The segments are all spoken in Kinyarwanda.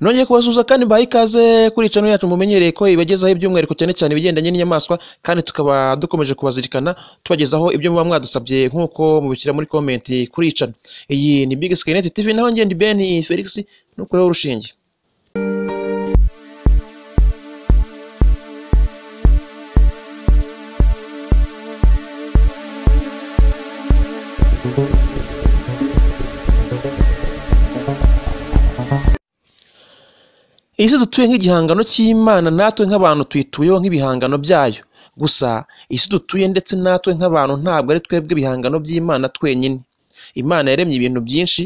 nongeye kubasuhuza kandi mbaha ikaze kuri iyi channel yacu mumenyereye ko ibagezaho iby'umwihariko cyane cyane ibigendanye n'inyamaswa kandi tukaba dukomeje kubazirikana tubagezaho ibyo muba mwadusabye nk'uko mubishyira muri comment kuri iyi channel iyi ni Big Sky Net TV naho ngende Ben Felix nukureho urushinge iyi si dutuye nk'igihangano cy'imana natwe nk'abantu tuyituyeho nk'ibihangano byayo gusa isi dutuye ndetse natwe nk'abantu ntabwo ari twebwe ibihangano by'imana twenyine imana yaremye ibintu byinshi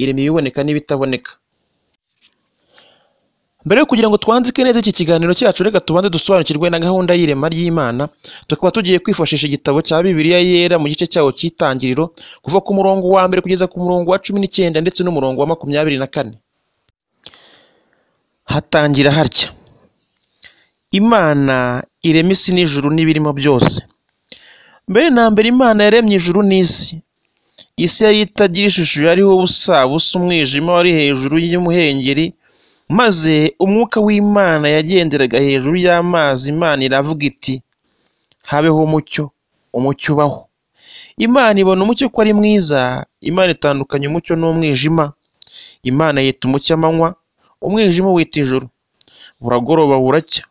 irema ibiboneka n'ibitaboneka mbere yo kugira ngo twanzike neza iki kiganiro cyacu reka tubanze dusobanukirwe na gahunda y'irema ry'imana tukaba tugiye kwifashisha igitabo cya bibiliya yera mu gice cyawo cy'itangiriro kuva ku murongo wa mbere kugeza ku murongo wa cumi n'icyenda ndetse n'umurongo wa makumyabiri na kane hatangira harya imana irema isi n'ijuru n'ibirimo byose mbere na mbere imana yaremye ijuru n'isi isi yari itagira ishusho yariho ubusa busa umwijima wari hejuru y'umuhengeri maze umwuka w'imana yagenderaga hejuru y'amazi imana iravuga iti habeho umucyo umucyo ubaho imana ibona umucyo ko ari mwiza imana itandukanya umucyo n'umwijima imana yita umucyo amanywa umwijima wita ijoro buragoroba buracya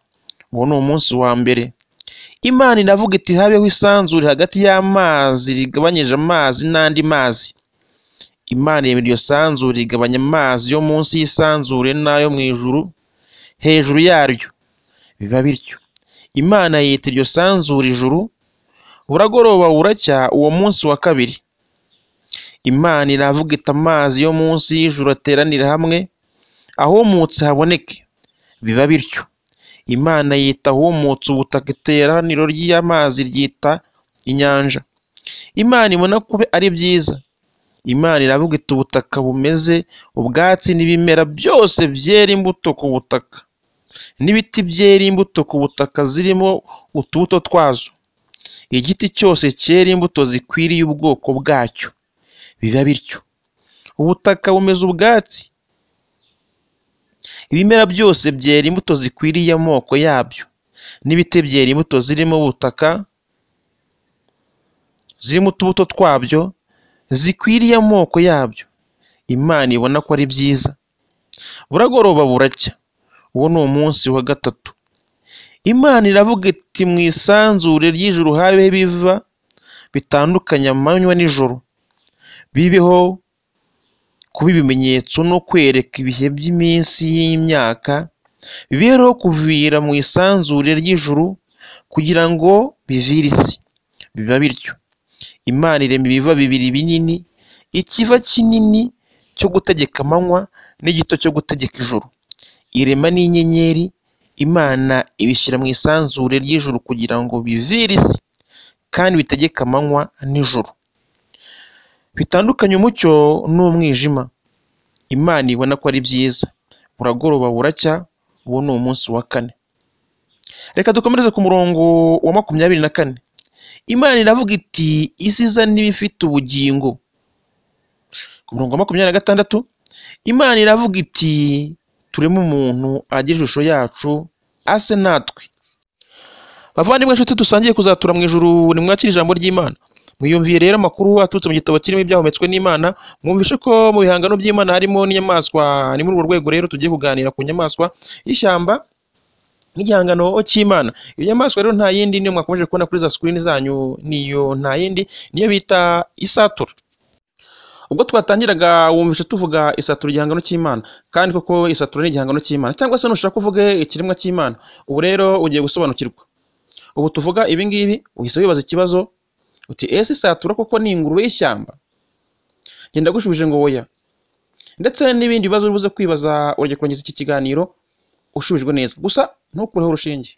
uwo ni umunsi wa mbere imana iravuga iti habeho isanzure hagati y'amazi rigabanyije amazi n'andi mazi imana irema iryo sanzure rigabanya amazi yo munsi y'isanzure n'ayo mu ijuru hejuru yaryo biba bityo imana yita iryo sanzure ijuru buragoroba buracya uwo munsi wa kabiri imana iravuga iti amazi yo munsi y'ijuru ateranira hamwe ahumutse haboneke biba bityo imana yita ahumutse ubutaka iteraniro ry'amazi ryita inyanja imana ibona ko ari byiza imana iravuga iti ubutaka bumeze ubwatsi n'ibimera byose byera imbuto ku butaka n'ibiti byera imbuto ku butaka zirimo utubuto twazo igiti cyose cyera imbuto zikwiriye ubwoko bwacyo biba bityo ubutaka bumeze ubwatsi ibimera byose byera imbuto zikwiriye amoko yabyo n'ibiti byera imbuto zirimo ubutaka zirimo utubuto twabyo zikwiriye amoko yabyo imana ibona ko ari byiza buragoroba buracya uwo ni umunsi wa gatatu imana iravuga iti mu isanzure ry'ijuru habeho ibiva bitandukanye amanywa n'ijoro bibeho kuba ibimenyetso no kwereka ibihe by'iminsi y'imyaka bibereho kuvira mu isanzure ry'ijuru kugira ngo bivire isi biba bityo imana irema ibiva bibiri binini ikiva kinini cyo gutegeka amanywa n'igito cyo gutegeka ijuru irema n'inyenyeri imana ibishyira mu isanzure ry'ijuru kugira ngo bivire isi kandi bitegeke amanywa n'ijuru bitandukanye umucyo n'umwijima imana ibona ko ari byiza buragoroba buracya uwo ni umunsi wa kane reka dukomereze ku murongo wa makumyabiri na kane imana iravuga iti isi iza n'ibifite ubugingo ku murongo wa makumyabiri na gatandatu imana iravuga iti turemo umuntu agira ishusho yacu ase natwe bavandimwe inshuti dusangiye kuzatura mu ijuru nimwakire ijambo ry'imana mwiyumviye rero amakuru aturutse mu gitabo kirimo ibyahumetswe n'imana mwumvishe ko mu bihangano by'imana harimo n'inyamaswa ni muri urwo rwego rero tugiye kuganira ku nyamaswa y'ishyamba n'igihangano cy'imana iyo nyamaswa rero nta yindi niyo mwakomeje kubona kuri za sikirini zanyu niyo nta yindi niyo bita isatura ubwo twatangiraga wumvishe tuvuga isatura igihangano cy'imana kandi koko isatura ni igihangano cy'imana cyangwa se nushaka uvuge ikiremwa cy'imana ubu rero ugiye gusobanukirwa ubu tuvuga ibi ngibi uhise wibaza ikibazo uti ese isatura koko ni ingurube y'ishyamba genda gushubije ngo woya ndetse n'ibindi bibazo uri buze kwibaza urajya kurangiza iki kiganiro ushubijwe neza gusa ntukureho urushinge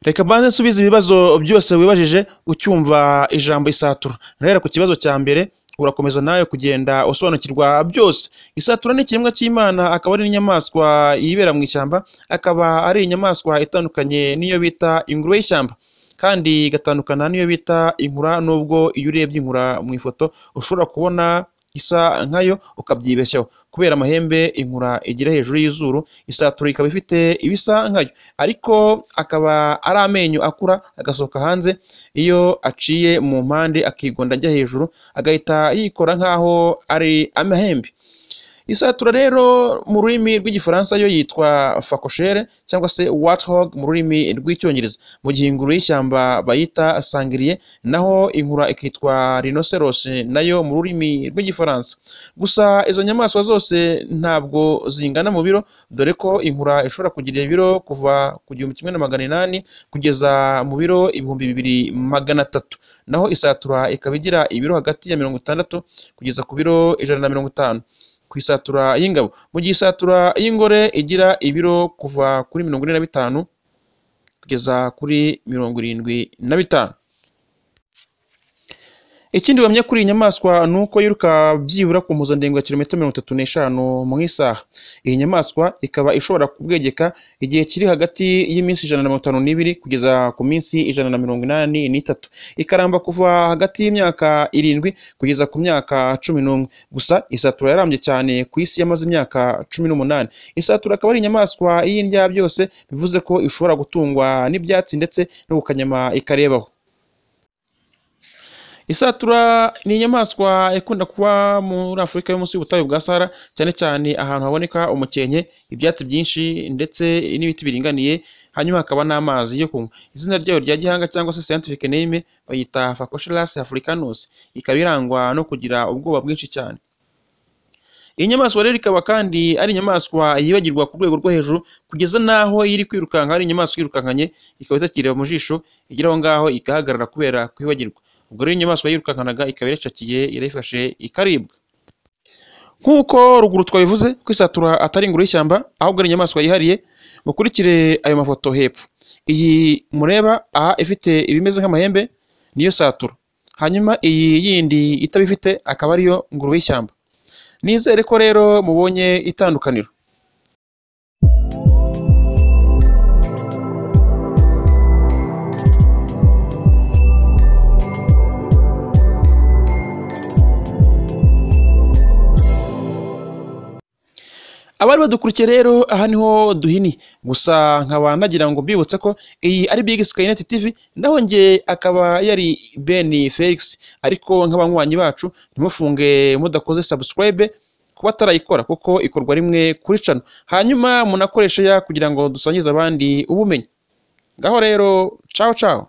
reka mbanze nsubize ibibazo byose wibajije ucyumva ijambo isatura nahera ku kibazo cya mbere urakomeza nawe kugenda usobanukirwa byose isatura ni ikiremwa cy'imana akaba ari n'inyamaswa yibera mu ishyamba akaba ari inyamaswa itandukanye n'iyo bita ingurube y'ishyamba kandi igatandukana n'iyo bita inkura nubwo iyo urebye inkura mu ifoto ushobora kubona isa nkayo ukabyibeshyaho kubera amahembe inkura igira hejuru y'izuru isatura ikaba ifite ibisa nkayo ariko akaba ari amenyo akura agasohoka hanze iyo aciye mu mpande akigonda ajya hejuru agahita yikora nkaho ari amahembe isatura rero mu rurimi rw'igifaransa yo yitwa fakoshere cyangwa se wathog mu rurimi rw'icyongereza mu gihe inguru y'ishyamba bayita sangiriye naho inkura ikitwa rinoceros nayo mu rurimi rw'igifaransa gusa izo nyamaswa zose ntabwo zingana mu biro dore ko inkura ishobora kugira ibiro kuva ku gihumbi kimwe na magana inani kugeza mu biro ibihumbi bibiri magana atatu naho isatura ikaba igira ibiro hagati ya mirongo itandatu kugeza ku biro ijana na mirongo itanu ku isatura y'ingabo mu gihe isatura y'ingore igira ibiro kuva kuri mirongo ine na bitanu kugeza kuri mirongo irindwi na bitanu ikindi wamenya kuri iyi nyamaswa ni uko yiruka byibura ku mpuzandengo ya kilometero mirongo itatu n'eshanu mu isaha iyi nyamaswa ikaba ishobora kubwegeka igihe kiri hagati y'iminsi ijana na mirongo itanu n'ibiri kugeza ku minsi ijana na mirongo inani n'itatu ikaramba kuva hagati y'imyaka irindwi kugeza ku myaka cumi n'umwe gusa isatura yarambye cyane ku isi yamaze imyaka cumi n'umunani isatura akaba ari inyamaswa y'indya byose bivuze ko ishobora gutungwa n'ibyatsi ndetse no gukanyama ikarebaho isatura ni inyamaswa ikunda kuba muri afurika yo munsi y'ubutayu bwa sahara cyane cyane ahantu haboneka umukenke ibyatsi byinshi ndetse n'ibiti biringaniye hanyuma hakaba n'amazi yo kunywa izina ryayo rya gihanga cyangwa se scientific name bayita facochelas africanus ikaba irangwa no kugira ubwoba bwinshi cyane iyi nyamaswa rero ikaba kandi ari inyamaswa yibagirwa ku rwego rwo hejuru kugeza n'aho iri kwirukanka ari inyamaswa yirukankanye ikaba itakireba mu jisho igera aho ngaho igahagarara kubera kwibagirwa ubwo rero inyamaswa yirukankanaga ikaba irashakiye irayifashe ikaribwa nk'uko ruguru twabivuze ko isatura atari inguru y'ishyamba ahubwo ari inyamaswa yihariye mukurikire ayo mafoto hepfo iyi mureba aha ifite ibimeze nk'amahembe niyo satura hanyuma iyi yindi itabifite akaba ariyo nguru y'ishyamba nizere ko rero mubonye itandukaniro abari badukurikiye rero aha niho duhini gusa nkaba nagira ngo mbibutse ko iyi ari big skynet tv naho nge akaba yari ben felix ariko nk'abanywanyi bacu ntimufunge mudakoze subscribe kuba atarayikora kuko ikorwa rimwe kuri cano hanyuma munakoreshe ya kugira ngo dusangize abandi ubumenyi ngaho rero cawo cawo